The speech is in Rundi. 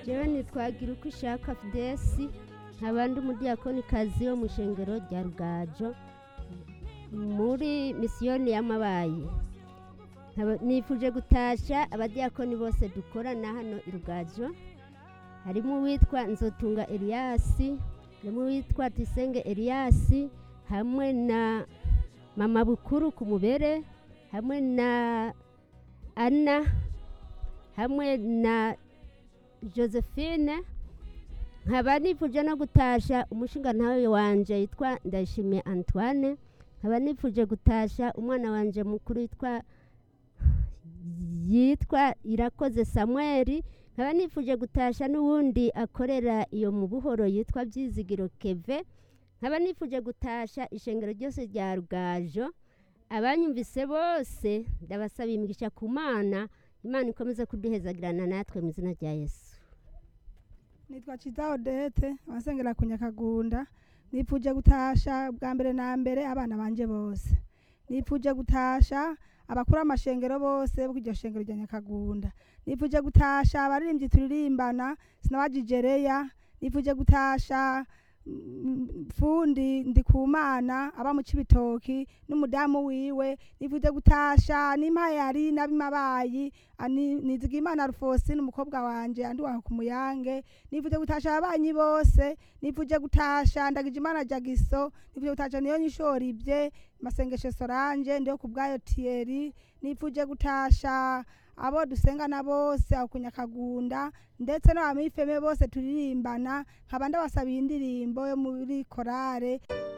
jewe nitwagira uko ishaka fidesi nkaba ndi umudiyakonikazi wo mu ishengero rya rugajo muri misiyoni y'amabayi Nkaba- nifuje gutasha abadiyakoni bose dukorana hano i rugajo harimo uwitwa nzotunga eliyasi harimo uwitwa tisenge eliyasi hamwe na mama bukuru ku mubere hamwe na ana hamwe na josephine nkaba nifuje no gutasha umushinga ntawe wanje yitwa ndayishimiye antoine nkaba nifuje gutasha umwana wanje mukuru yitwa yitwa irakoze samweli nkaba nifuje gutasha n'uwundi akorera iyo mu buhoro yitwa byizigiro keve nkaba nifuje gutasha ishengero ryose rya rugajo abanyumvise bose ndabasaba imigisha ku mana imana ikomeze kuduhezagirana natwe mu izina rya yesu nitwa Ciza Odete abasengera ku Nyakagunda nipfuje gutasha bwa mbere na mbere abana banje bose nipfuje gutasha abakuru amashengero bose bo iryo shengero rya Nyakagunda nipfuje gutasha abaririmbyi turirimbana sinabajijereya nipfuje gutasha mm, fundi ndikumana aba mu cibitoki n'umudamu wiwe nipfuje gutasha n'impayari n'abimabayi nizigimana rufosine umukobwa wanje andi waho ku muyange nipfuje gutasha ababanyi bose nipfuje gutasha ndagije imana jagiso nipfuje gutasha niyo nyishora ibye masengesho soranje ndiyo ku bwayo tieri nipfuje gutasha abo dusengana bose aho ku nyakagunda ndetse n'abamifeme bose turirimbana nkaba ndabasabiye indirimbo yo muri korale